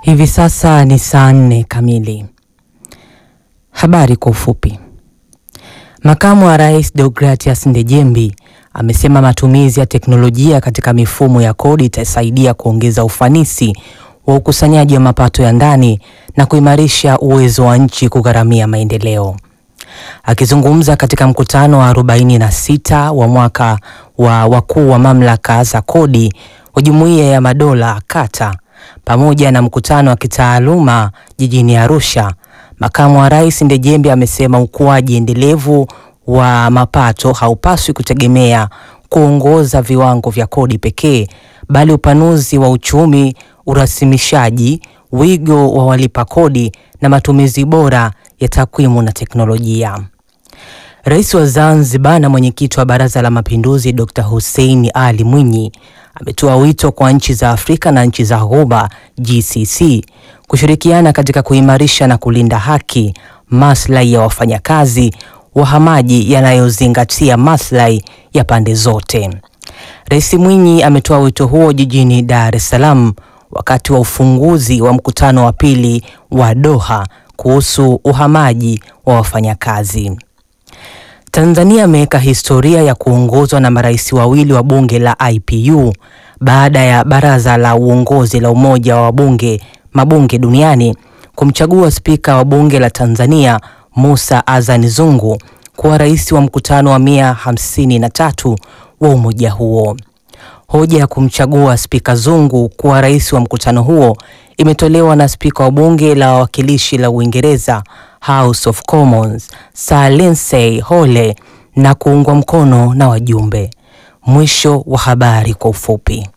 Hivi sasa ni saa nne kamili. Habari kwa ufupi. Makamu wa Rais Deogratias Ndejembi amesema matumizi ya teknolojia katika mifumo ya kodi itasaidia kuongeza ufanisi wa ukusanyaji wa mapato ya ndani na kuimarisha uwezo wa nchi kugharamia maendeleo. Akizungumza katika mkutano wa 46 wa mwaka wa wakuu wa mamlaka za kodi wa Jumuiya ya Madola kata pamoja na mkutano wa kitaaluma jijini Arusha, makamu wa rais Ndejembe amesema ukuaji endelevu wa mapato haupaswi kutegemea kuongoza viwango vya kodi pekee, bali upanuzi wa uchumi, urasimishaji, wigo wa walipa kodi na matumizi bora ya takwimu na teknolojia. Rais wa Zanzibar na mwenyekiti wa Baraza la Mapinduzi Dr. Hussein Ali Mwinyi ametoa wito kwa nchi za Afrika na nchi za Ghuba GCC kushirikiana katika kuimarisha na kulinda haki, maslahi ya wafanyakazi wahamaji yanayozingatia maslahi ya pande zote. Rais Mwinyi ametoa wito huo jijini Dar es Salaam wakati wa ufunguzi wa mkutano wa pili wa Doha kuhusu uhamaji wa wafanyakazi. Tanzania ameweka historia ya kuongozwa na marais wawili wa bunge la IPU baada ya baraza la uongozi la Umoja wa wabunge mabunge duniani kumchagua spika wa bunge la Tanzania Musa Azan Zungu kuwa rais wa mkutano wa mia hamsini na tatu wa umoja huo. Hoja ya kumchagua spika Zungu kuwa rais wa mkutano huo imetolewa na spika wa bunge la wawakilishi la Uingereza House of Commons Sir Lindsay Hole na kuungwa mkono na wajumbe. Mwisho wa habari kwa ufupi.